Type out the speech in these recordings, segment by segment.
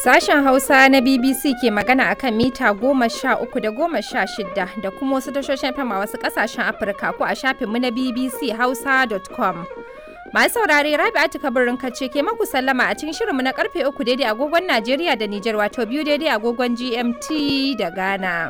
Sashen Hausa na BBC ke magana akan mita goma sha uku da goma sha shida da kuma wasu tashoshin fam a wasu kasashen Afirka ko a shafinmu na BBC Hausa.com. Masu saurare Rabi'atu kabirin kace ke maku sallama a cikin shirinmu na karfe uku daidai agogon Najeriya da Nijar wato biyu daidai agogon GMT da Ghana.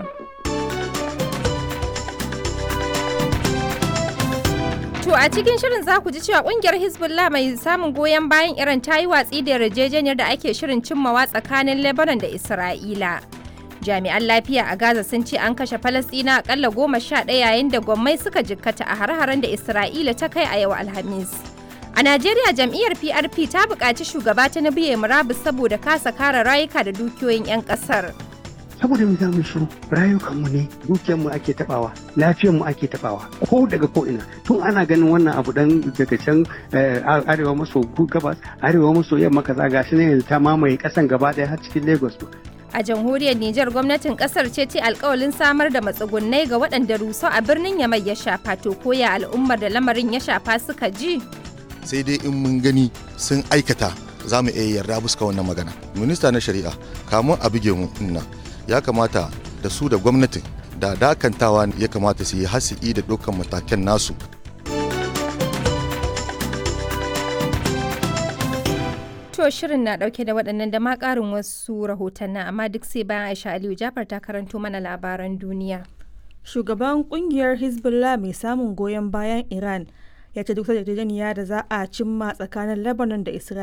To a cikin shirin za ku ji cewa kungiyar Hezbollah mai samun goyon bayan Iran ta yi watsi da yarjejeniyar da ake shirin cimmawa tsakanin Lebanon da Isra'ila. Jami'an lafiya a Gaza sun ce an kashe Falasɗina akalla goma sha ɗaya yayin da gwammai suka jikkata a har-haren da Isra'ila ta kai a yau Alhamis. A Najeriya jam'iyyar PRP ta buƙaci shugaba ta na biye murabus saboda kasa kare rayuka da dukiyoyin 'yan ƙasar. saboda mu za mu shiru rayukanmu ne dukiyarmu ake tabawa lafiyarmu ake tabawa ko daga ko ina tun ana ganin wannan abu dan daga can arewa maso gabas arewa maso yamma kaza gashi ne yanzu ta mamaye kasan gaba daya har cikin lagos A jamhuriyar Nijar gwamnatin kasar ce ce alkawalin samar da matsugunnai ga waɗanda rusau a birnin Yamai ya shafa to koya al'ummar da lamarin ya shafa suka ji. sai dai in mun gani sun aikata za mu iya yarda buska wannan magana minista na shari'a kamun a buge mu nan ya kamata da su da gwamnatin da dakantawa ya kamata su yi hasi'i da dukkan matakan nasu To shirin na ɗauke da waɗannan da ma ƙarin wasu rahotannin amma duk sai bayan Aisha Aliyu Jafar ta karanto mana labaran duniya. Shugaban kungiyar Hezbollah mai samun goyon bayan Iran ya ce duk yarjejeniya da za a cimma tsakanin Lebanon da Isra'ila